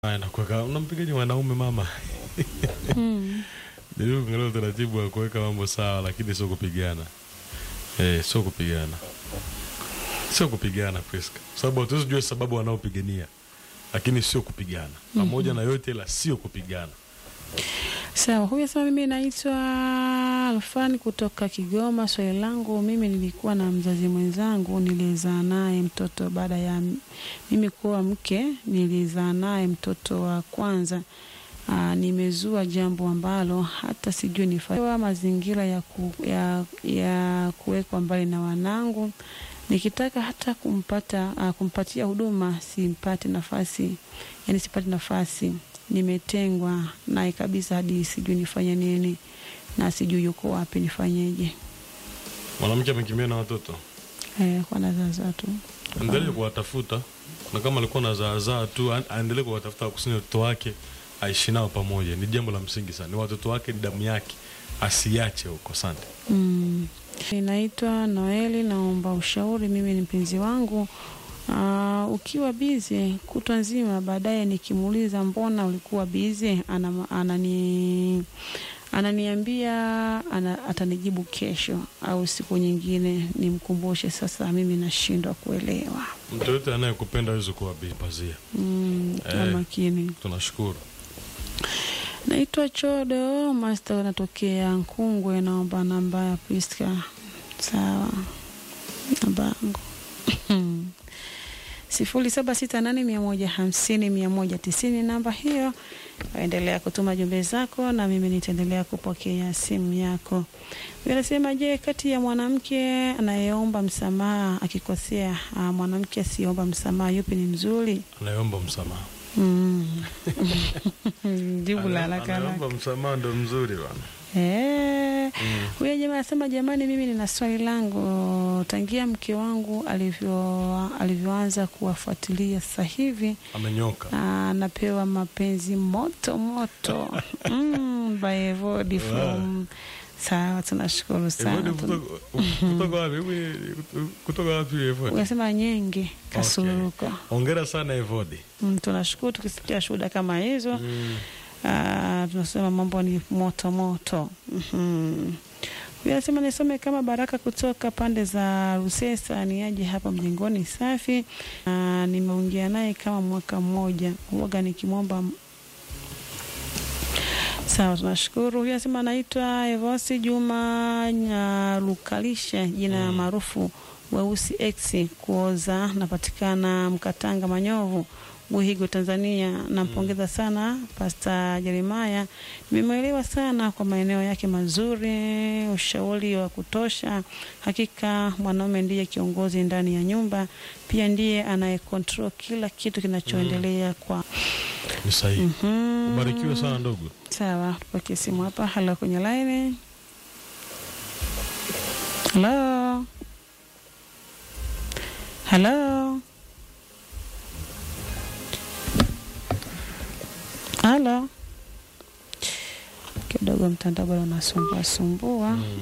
Haya, nakuweka unampigaje mwanaume mama? Mm. Jaribu kuangalia utaratibu wa kuweka mambo sawa, lakini sio kupigana. Eh, sio kupigana, sio kupigana Priska, sababu hatuwezi jua sababu wanaopigania, lakini sio kupigana pamoja na yote, ila sio kupigana. Sawa, huyu asema mimi naitwa Alfani kutoka Kigoma. Swali langu mimi, nilikuwa na mzazi mwenzangu nilizaa naye mtoto baada ya m- mimi kuwa mke, nilizaa naye mtoto wa kwanza. Aa, nimezua jambo ambalo hata sijui nifaa mazingira ya, ku, ya, ya kuwekwa mbali na wanangu. Nikitaka hata kumpata aa, kumpatia huduma simpate nafasi, yani sipate nafasi nimetengwa naye kabisa hadi sijui nifanye nini na sijui yuko wapi nifanyeje. Mwanamke amekimbia na watoto, Eh, kwa nazaza tu endelee kuwatafuta, na kama alikuwa na zaazaa tu, a- aendelee kuwatafuta, wakusanya watoto wake, aishi nao pamoja. Ni jambo la msingi sana, ni watoto wake, ni damu yake, asiache huko. Asante. mm. Ninaitwa Noeli, naomba ushauri. Mimi ni mpenzi wangu Aa, ukiwa bize kutwa nzima, baadaye nikimuuliza mbona ulikuwa bize, ana, anani ananiambia ana, atanijibu kesho au siku nyingine nimkumbushe. Sasa mimi nashindwa kuelewa. Mtu yote anayekupenda hawezi kuwa bi- pazia. Mm, kwa Eh. makini. Tunashukuru. Naitwa Chodo Master, natokea Nkungwe. Naomba namba ya Priska. Sawa, namba yangu sifuri saba sita nane mia moja hamsini mia moja tisini. Namba hiyo, waendelea kutuma jumbe zako na mimi nitaendelea kupokea simu yako. Anasema, je, kati ya mwanamke anayeomba msamaha akikosea, ah, mwanamke asiyeomba msamaha, yupi ni mzuri? Anayeomba msamaha, Mm. Jibu la Anaye- haraka haraka. anayeomba msamaha ndo mzuri bana. Eh, Mm. huyo jamaa anasema jamani, mimi nina swali langu. Tangia mke wangu alivyo alivyoanza kuwafuatilia sasa hivi Amenyoka. anapewa mapenzi moto moto mm, by Evody from sawa, tunashukuru sana. Evode Tun- kutoka kutoka wapi? Hebu kutoka wapi Evode? Unasema nyenge kasuruka. Hongera sana Evode. Mm, tunashukuru tukisikia shuhuda kama hizo. Mm. Ah, tunasema mambo ni moto moto. Mhm. Huyu anasema nisome kama Baraka kutoka pande za Rusesa, ni aje hapa mjengoni safi. Ah, nimeongea naye kama mwaka mmoja, huwaga nikimwomba Sawa, tunashukuru. Huyu anasema anaitwa Evosi Juma Nyarukalisha, jina maarufu Weusi X kuoza, napatikana Mkatanga Manyovu, Buhigo, Tanzania. Nampongeza sana Pasta Jeremaya, nimemwelewa sana kwa maeneo yake mazuri, ushauri wa kutosha. Hakika mwanaume ndiye kiongozi ndani ya nyumba, pia ndiye anayekontrol kila kitu kinachoendelea kwa Ni sahihi. Mhm. Ubarikiwe sana ndugu. Sawa, tupokee simu hapa. Halo, kwenye line. Halo, halo, halo. Kidogo mtandao bado unasumbua sumbua. Mm.